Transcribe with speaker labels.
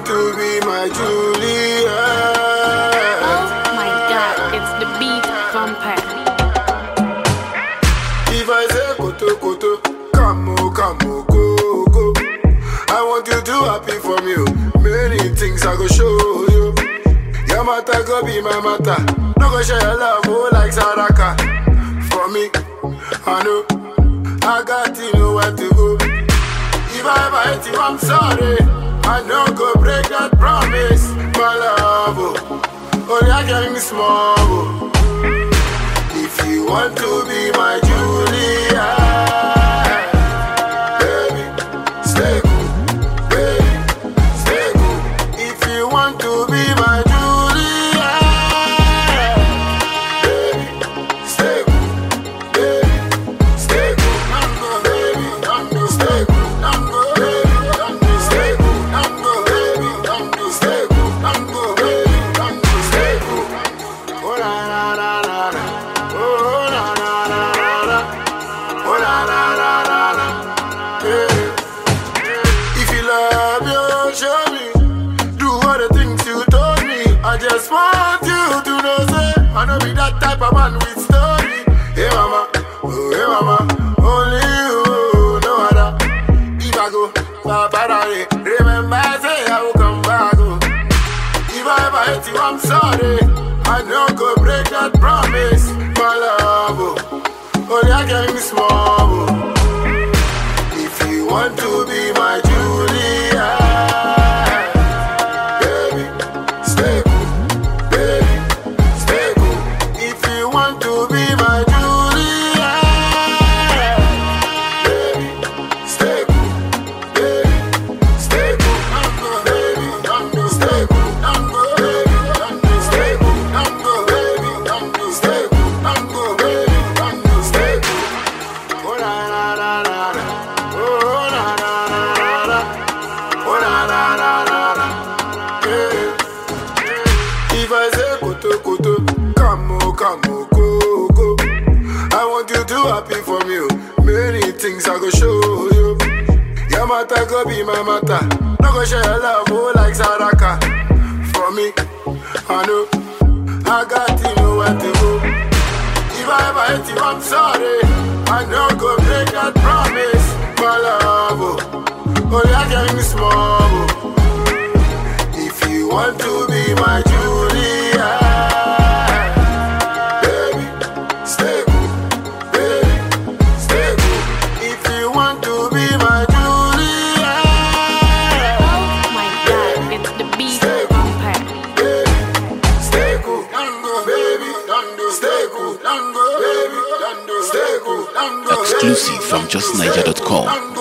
Speaker 1: want to be my Julia.
Speaker 2: Oh my god, it's the beat vampire.
Speaker 1: If I say koto koto, come on, come on, go go. I want you to happy for me. oh. Many things I go show you. Your matter go be my matter. No go share your love oh, like Saraka. For me, I know I got to know where to go. If I ever hate you, I'm sorry. I no go break that promise, my love. Oh, oh yeah, getting small. Oh. If you want to be my Julia, baby, stay cool, baby, stay cool. If you want to be my Julia, baby, stay cool, baby, stay cool. I'm go, baby, I'm go, stay cool. I'm go, baby, I'm go, stay cool. I'm go, baby, I'm go, stay cool. I'm go, baby, I'm go, stay cool. Oh la la la la la. Oh la la la la la. Oh la la la la la. Yeah. If you love you, show me. Do all the things you told me. I just want you to know, say I know be that type of man with story. Hey mama, oh hey mama, only you, no other. If I go, bye remember say I will come back. Oh. If I ever hate you, I'm sorry. I no go break that promise, my love. Oh, oh yeah, getting small. Oh. If you want to be my Julia, baby, stay cool, baby, stay cool. If you want to be my Julia, baby, stay cool, baby, stay cool. I'm go, baby, I'm go, stay cool. I'm go, baby, I'm go, stay cool. I'm go, baby, I'm go, stay cool. I'm go, baby, I'm go, stay cool. Oh la la la la la. Oh la la la la la. Oh la la la la la. Yeah. If I say koto koto, come on, come on, go go. I want you to happy for me. oh. Many things I go show you. Your matter go be my matter. No go share your love oh, like Saraka. For me, I know I got to know where to go. If I ever hate you, I'm sorry. I no go break that promise, my love. Oh, oh yeah, getting small. Oh. If you want to be my Julia, baby, stay cool, baby, stay cool. If you want to be my Julia,
Speaker 2: Oh my god, it's the beat vampire.
Speaker 1: baby, stay cool, Dango, baby, Dango, stay cool, Dango, baby, Dango, stay cool, Dango,
Speaker 3: Exclusive from justniger.com.
Speaker 1: Dango,